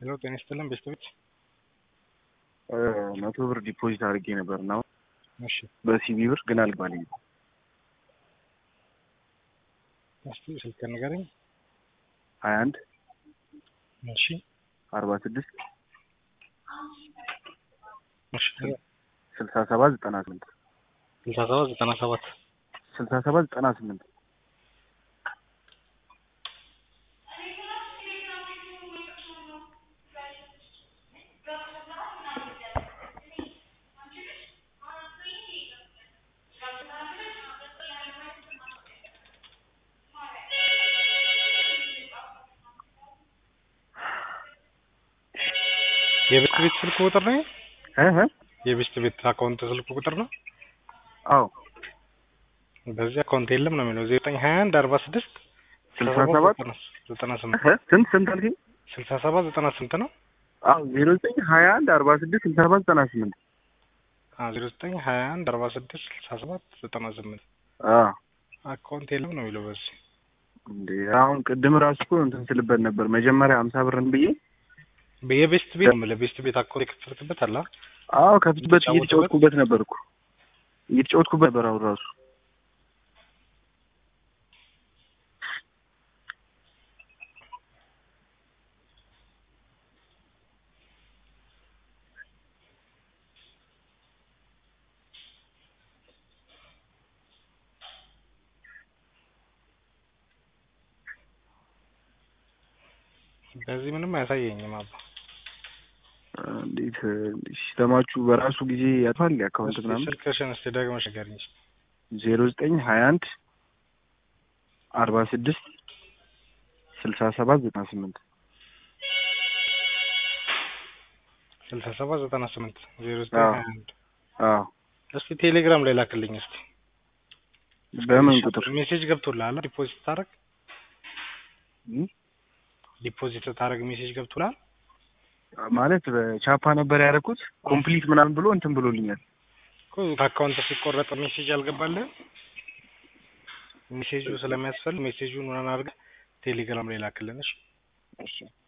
ሄሎ ጤና ይስጥልን ቤተሰቦች። መቶ ብር ዲፖዚት አድርጌ ነበር እና እሺ በሲቢ ብር ግን አልባልኝ። እስቲ ስልክ ንገረኝ። ሀያ አንድ እሺ አርባ ስድስት እሺ ስልሳ ሰባት ዘጠና ስምንት ስልሳ ሰባት ዘጠና ሰባት ስልሳ ሰባት ዘጠና ስምንት የቤት ቤት ስልክ ቁጥር ነው? እ እ የቤት ቤት አካውንት ስልክ ቁጥር ነው? አዎ በዚህ አካውንት የለም ነው የሚለው ዘጠኝ ሀያ አንድ አርባ ስድስት ስልሳ ሰባት ዘጠና ስምንት እ ስንት ስንት አልከኝ? ስልሳ ሰባት ዘጠና ስምንት ነው? አዎ ዜሮ ዘጠኝ ሀያ አንድ አርባ ስድስት ስልሳ ሰባት ዘጠና ስምንት ዜሮ ዘጠኝ ሀያ አንድ አርባ ስድስት ስልሳ ሰባት ዘጠና ስምንት አዎ አካውንት የለም ነው የሚለው በዚህ እንዴ አሁን ቅድም ራሱ እኮ እንትን ስልበት ነበር መጀመሪያ ሀምሳ ብርን ብዬ የቤስት ቤት ነው የምልህ ቤስት ቤት አካውንት የከፈትክበት አለ አዎ ከፍትበት እየተጫወትኩበት ነበርኩ እየተጫወትኩበት ነበር አሁን ራሱ በዚህ ምንም አያሳየኝም አባ እንዴት ሲስተማችሁ በራሱ ጊዜ ያቷል አካውንት እስኪ ምናምን ስልክሽን እስኪ ደግመሽ ንገሪኝ ዜሮ ዘጠኝ ሀያ አንድ አርባ ስድስት ስልሳ ሰባት ዘጠና ስምንት ስልሳ ሰባት ዘጠና ስምንት ዜሮ ዘጠኝ አዎ። ሀያ አንድ አዎ እስኪ ቴሌግራም ላይ ላክልኝ እስኪ በምን ቁጥር ሜሴጅ ገብቶልሃል ዲፖዚት ታረግ እም? ዲፖዚት ታረግ ሜሴጅ ገብቶልሃል ማለት በቻፓ ነበር ያደረኩት ኮምፕሊት ምናምን ብሎ እንትን ብሎልኛል እኮ ከአካውንት ሲቆረጥ ሜሴጅ አልገባልህም ሜሴጁ ስለሚያስፈልግ ሜሴጁን ምናምን አድርገህ ቴሌግራም ላይ ላክልን እሺ እሺ